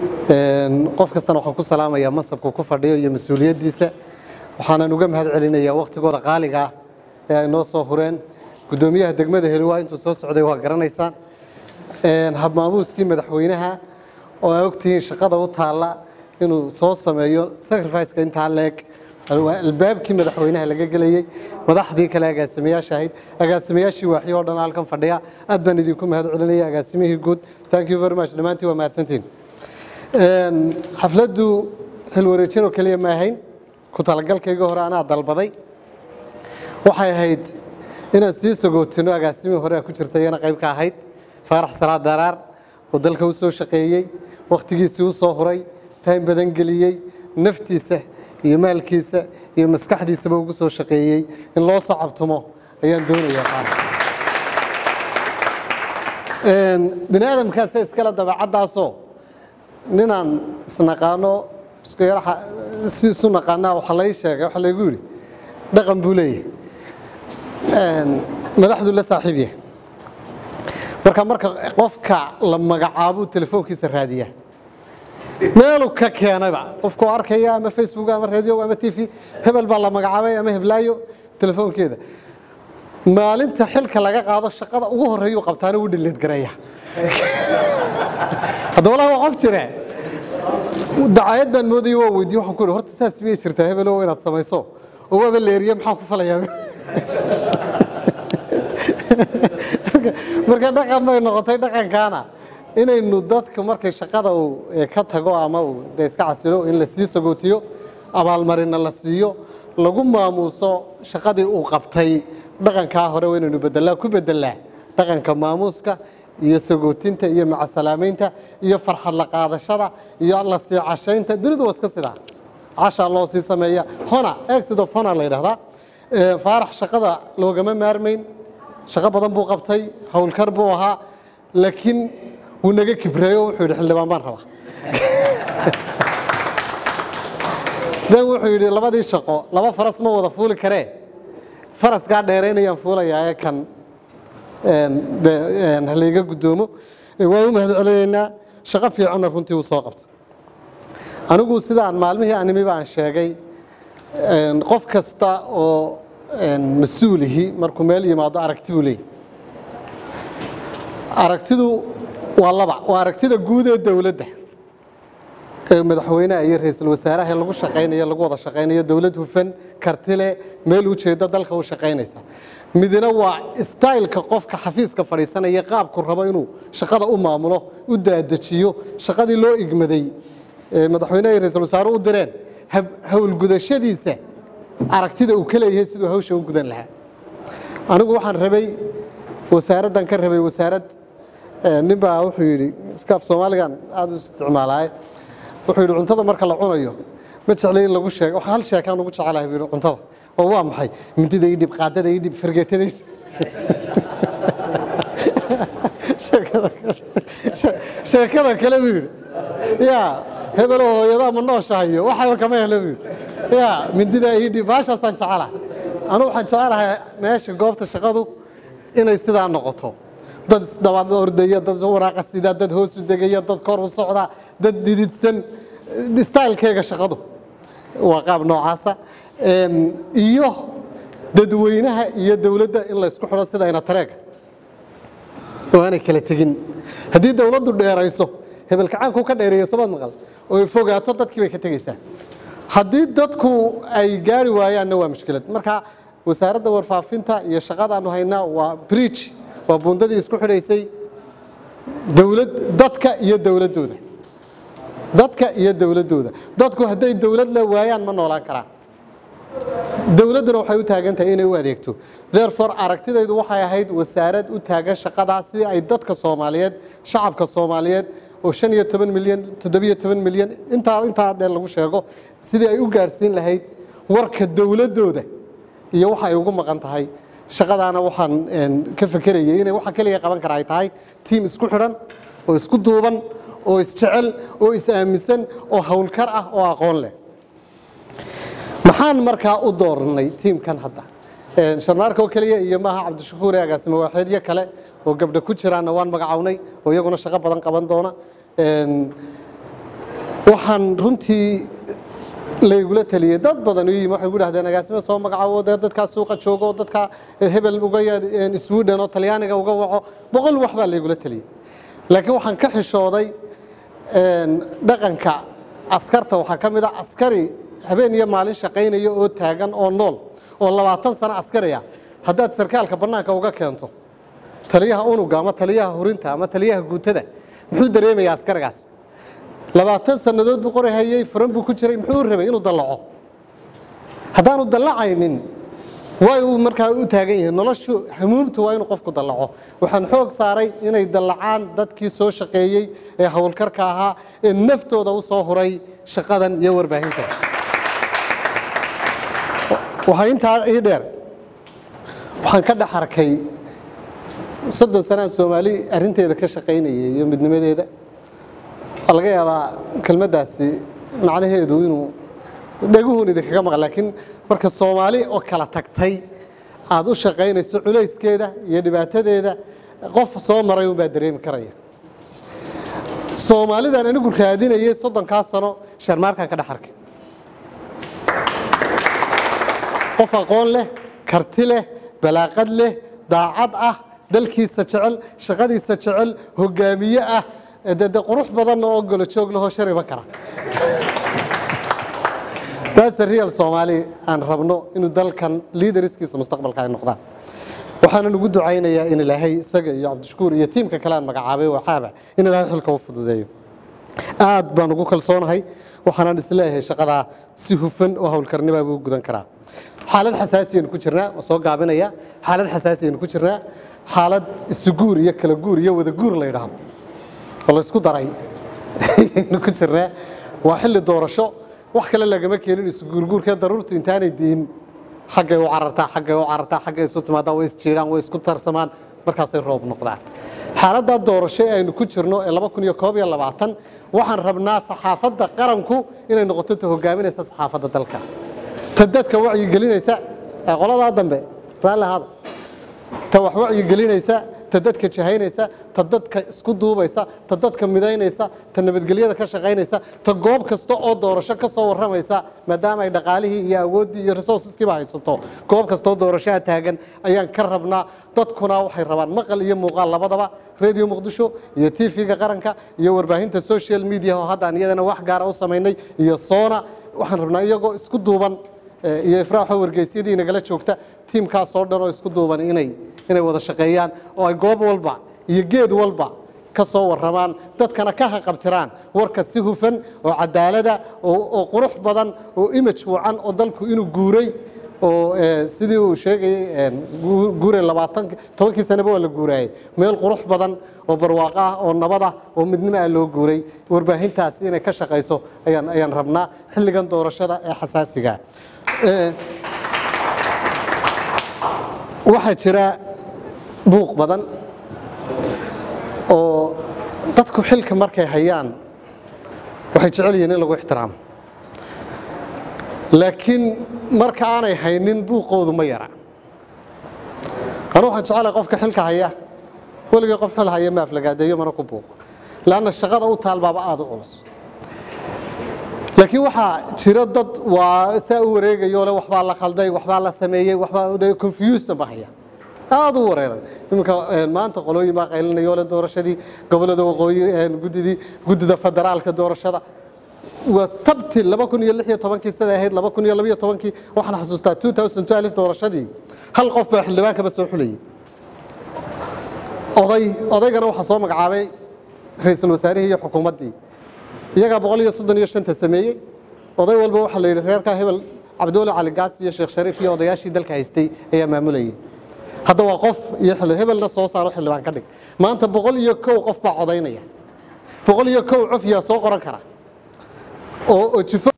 qof kastana waxaan ku salaamayaa masabku ku fadhiyo iyo mas-uuliyaddiisa waxaanan uga mahad celinayaa wakhtigooda qaaliga ah ee ay noo soo hureen guddoomiyaha degmada heliwaa intuu soo socday waa garanaysaan habmaamuuskii madaxweynaha oo aa ogtihiin shaqada u taalla inuu soo sameeyo sacrificeka intaa leeg waa albaabkii madaxweynaha laga gelayey madaxdii kale agaasimayaasha ahayd agaasimayaashii waaxyo oo dhan halkan fadhiya aad baan idinku mahad celinaya agaasimihii guud thank you very much dhammaantiin waa mahadsantiin xafladdu xilwareejin oo keliya ma ahayn ku talagalkayga hore anaa dalbaday waxay ahayd inaan sii sagootino agaasimihii hore ku jirta iyana qayb ka ahayd faarax salaad daraar oo dalka u soo shaqeeyey wakhtigiisii u soo huray taym badan geliyey naftiisa iyo maalkiisa iyo maskaxdiisaba ugu soo shaqeeyey in loo sacabtumo ayaan doonayaa faarax bini aadamkaasa iskale dabeecaddaasoo ninaan isnaqaano isku yaraxa si isu naqaanaa waxaa lai sheegay waxaa laygu yidhi dhaqan buu leeyahay madaxdu la saaxiib yahay marka marka qofka la magacaabuu telefoonkiisa raadiyaa meeluu ka keenayba qofkuu arkaya ama facebook ama radio ama t v hebel baa la magacaabay ama heblaayo telefoonkeeda maalinta xilka laga qaado shaqada ugu horreeyuu qabtaana wuu dhileed gareeya hadda walahi waa qof jire dacayad baan moodayay waa weydiye waxaan ku ihi horta saas miyay jirtaa hebelow inaad samayso oo waaba leeriye maxaan ku falayaa marka dhaqan bay noqotay dhaqankaana inaynu dadka markay shaqada uu ka tago ama uu de iska casilo in la sii sagootiyo abaalmarina la siiyo lagu maamuuso shaqadii uu qabtay dhaqankaa hore waa inaynu bedelaa ku bedelaa dhaqanka maamuuska iyo sagootinta iyo macasalaamaynta iyo farxad la qaadashada iyo la sii cashaynta dunidu waa iska sidaa cashaa loo sii sameeya hona exit of hona la yidhahdaa faarax shaqada loogama maarmayn shaqo badan buu qabtay howlkar buu ahaa laakiin wuu naga kibreeyo wuxuu yidhi xildhibaan baan rabaa dan wuxuu yidhi labadii shaqo laba faras ma wada fuuli karee faraskaa dheeraynayaan fuulayaa ee kan halayga guddoomo waan u mahad celinaynaa shaqo fiicanna runtii uu soo qabtay anigu sidaan maalmihii animiba aan sheegay qof kasta oo mas-uulihi markuu meel yimaado aragti buu leeyahy aragtidu waa laba waa aragtida guud ee dowladda ee madaxweynaha iyo ra-iisul wasaaraha ee lagu shaqaynayo lagu wada shaqaynayo dowlad hufan kartile meel ujeedda dalka u shaqaynaysa midna waa staylka qofka xafiiska fadhiisanaya qaabku rabo inuu shaqada u maamulo u daadejiyo shaqadii loo igmaday ee madaxweynaha iyo ra-iisul wasaare u direen howlgudashadiisa aragtida uu ka leeyahay siduu hawsha u gudan lahaa anigu waxaan rabay wasaaraddan ka rabay wasaarad nin baa wuxuu yidhi iskaaf soomaaligan aada u isticmaalaaye wuxuu yidhi cuntada marka la cunayo ma jeclay in lagu sheego hal sheekaan ugu jecelahay buu yidhi cuntada oo waa maxay mindida ii dhib qaadada ii dhib fargeetada ii sheekada kale buu yidhi yaa hebelo hooyadaa ma nooshahayo waxaba kama helo buu yidhi yaa mindida ii dhib baashaasaan jecelahay anu waxaan jecelahay meesha goobta shaqadu inay sidaa noqoto dad isdaba ordaya dad waraaqa sida dad hoos u degaya dad kor u socda dad dhididsan stylkeega shaqadu waa qaab noocaasa iyo dadweynaha iyo dowladda in la isku xidho sida ina tareega oo aanay kala tegin haddii dowladdu dheerayso hebelkacaanku ka dheereeyo somaad maqal oo ay fogaato dadkii bay ka tegeysaa haddii dadku ay gaari waayaanna waa mushkilad marka wasaaradda warfaafinta iyo shaqadaanu haynaa waa bridge waa buundadii isku xidhaysay dowlad dadka iyo dowladdooda dadka iyo dowladdooda dadku hadday dowlad la waayaan ma noolaan karaan dowladduna waxay u taagan tahay inay u adeegto therefore aragtidaydu waxay ahayd wasaarad u taagan shaqadaas sidii ay dadka soomaaliyeed shacabka soomaaliyeed oo shan iyo toban milyan toddobiyo toban milyan intaa intaa dee lagu sheego sidii ay u gaadhsiin lahayd warka dowladdooda iyo waxa ay ugu maqan tahay shaqadaana waxaan ka fekerayay inay waxa keliya qaban kara ay tahay tiim isku xidhan oo isku duuban oo isjecel oo is-aaminsan oo howlkar ah oo aqoon leh maxaan markaa u dooranay tiimkan hadda sharmaarka oo keliya iyo maaha cabdishakuur ee agaasimo waaxeedyo kale oo gabdha ku jiraanna waan magacawnay oo iyaguna shaqo badan qaban doona waxaan runtii laygula taliyey dad badan u yimi waxay gu dhahdeen agaasimo soo magacaabo dee dadkaa suuqa joogo oo dadkaa hebel uga yeedh sweden oo talyaaniga uga waco boqol wax baa laygula taliyey laakiin waxaan ka xishooday dhaqanka askarta waxaa ka mid a askari habeen iyo maalin shaqaynaya oo taagan oo nool oo labaatan sano askari ah haddaad sarkaalka bannaanka uga keento taliyaha unuga ama taliyaha hurinta ama taliyaha guutada muxuu dareemayaa askarigaas labaatan sannadood buu qori hayey furan buu ku jiray muxuu rabay inuu dallaco haddaanu dallacaynin way uu markaa u taagan yahay noloshu hamuumtu waa inuu qofku dallaco waxaan xoog saaray inay dallacaan dadkii soo shaqeeyey ee howlkarka ahaa ee naftooda u soo huray shaqadan iyo warbaahinta waxaa intaa ii dheer waxaan ka dhex arkay soddon sanaan soomaali arrinteeda ka shaqaynayay iyo midnimadeeda waa laga yaabaa kelmaddaasi macnaheedu inuu dhaguhun idinkaga maqan laakiin marka soomaali oo kala tagtay aad u shaqaynayso culayskeeda iyo dhibaatadeeda qof soo maray unbaa dareemi karaya soomaalidan anigu raadinayay soddonkaa sano sharmaarkaan ka dhex arkay qof aqoon leh karti leh balaaqad leh daacad ah dalkiisa jecel shaqadiisa jecel hogaamiye ah de qurux badanna oo golo joog lahoo shariba kara that's a real soomaali aan rabno inuu dalkan liidariskiisa mustaqbalka ay noqdaan waxaanan ugu ducaynayaa in ilaahay isaga iyo cabdishakuur iyo tiimka kale aan magacaabay waxaaba in ilaahay xilka u fududeeyo aad baan ugu kalsoonahay waxaanan isleeyahay shaqadaa si hufan oo howlkarnibaa buu gudan karaa xaalad xasaasiyaynu ku jirnaa waa soo gaabinaya xaalad xasaasiyaynu ku jirnaa xaalad isuguur iyo kala guur iyo wada guur la yidhaahdo oo la isku daray ayaynu ku jirnaa waa xilli doorasho wax kale lagama keenin isuguurguurkee daruurtu intaanay diin xaggay u carartaa xaggay u carartaa xaggay isu timaadaa way isjiidhaan way isku tarsamaan markaasay roob noqdaan xaaladdaa doorasho ee aynu ku jirno ee laba kun iyo koob iyo labaatan waxaan rabnaa saxaafadda qaranku inay noqoto ta hogaaminaysa saxaafadda dalka ta dadka wacyigelinaysa ee qoladaa dambe raalli ahaada ta wax wacyigelinaysa ta dadka jahaynaysa ta dadka isku duubaysa ta dadka midaynaysa ta nabadgelyada ka shaqaynaysa ta goob kasta oo doorasho ka soo warramaysa maadaama ay dhaqaalihii iyo awooddii iyo resourceskiiba haysato goob kastaoo doorashaha taagan ayaan ka rabnaa dadkuna waxay rabaan maqal iyo muuqaal labadaba radio muqdisho iyo tv-ga qaranka iyo warbaahinta social media oo haddaan iyadana wax gaara u samaynay iyo soona waxaan rabnaa iyagoo isku duuban iyo ifraaxo wargeysyadii nagala joogta tiimkaasoo dhan oo isku duuban inay inay wada shaqeeyaan oo ay goob walba iyo geed walba ka soo warramaan dadkana ka haqabtiraan warka si hufan oo cadaalada oo qurux badan oo image wacan oo dalku inuu guuray oo sidii uu sheegayey guure labaatan tobankii sanaba waa la guuraayey meel qurux badan oo barwaaqo ah oo nabad ah oo midnimo ah loo guuray warbaahintaas inay ka shaqayso ayaan ayaan rabnaa xilligan doorashada ee xasaasiga waxaa jira buuq badan oo dadku xilka markay hayaan waxay jecel yihiin in lagu ixtiraamo laakiin marka aanay haynin buuqoodu ma yara anu waxaan jecelahay qofka xilka haya weligay qof xil haya ma aflagaadeeyo mana ku buuqo leanna shaqada u taalbaaba aada u culus laakiin waxaa jira dad waa saa u wareegayo le waxbaa la khalday waxbaa la sameeyey waxbaa confusion ba haya aada u wareeran iminka maanta qolooyin baa qaylinayo le doorashadii gobolada waqooyi guddidii guddida federaalka doorashada waa tabti laba kun iyo lix iyo tobankii siday ahayd laba kun iyo labiyo tobankii waxaan xasuustaa two thousand twelve doorashadii hal qof baa xildhibaankaba soo xulayay oday odaygana waxaa soo magacaabay ra-iisul wasaarihii iyo xukuumaddii iyagaa boqol iyo soddon iyo shanta sameeyey oday walba waxaa la yidhi reerkaa hebel cabdiwali cali gaas iyo sheekh shariif iyo odayaashii dalka haystay ayaa maamulayay hadda waa qof iyo hebelna soo saaro xildhibaan ka dhig maanta boqol iyo kow qof baa codaynaya boqol iyo kow cof yaa soo qoran kara oo jifo